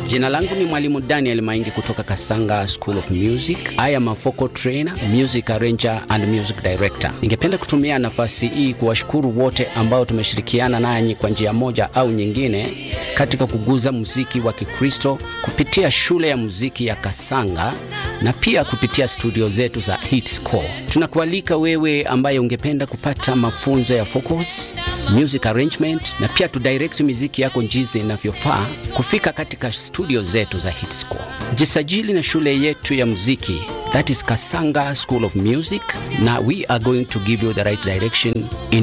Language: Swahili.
Jina langu ni Mwalimu Daniel Maingi kutoka Kasanga School of Music. I am a vocal trainer, music arranger and music director. Ningependa kutumia nafasi hii kuwashukuru wote ambao tumeshirikiana nanyi kwa njia moja au nyingine katika kuguza muziki wa Kikristo kupitia shule ya muziki ya Kasanga na pia kupitia studio zetu za Hitscore. Tunakualika wewe ambaye ungependa kupata mafunzo ya vocals, music arrangement na pia tu direct muziki yako jinsi inavyofaa kufika katika studio zetu za Hitscore. Jisajili na shule yetu ya muziki that is Kasanga School of Music na we are going to give you the right direction in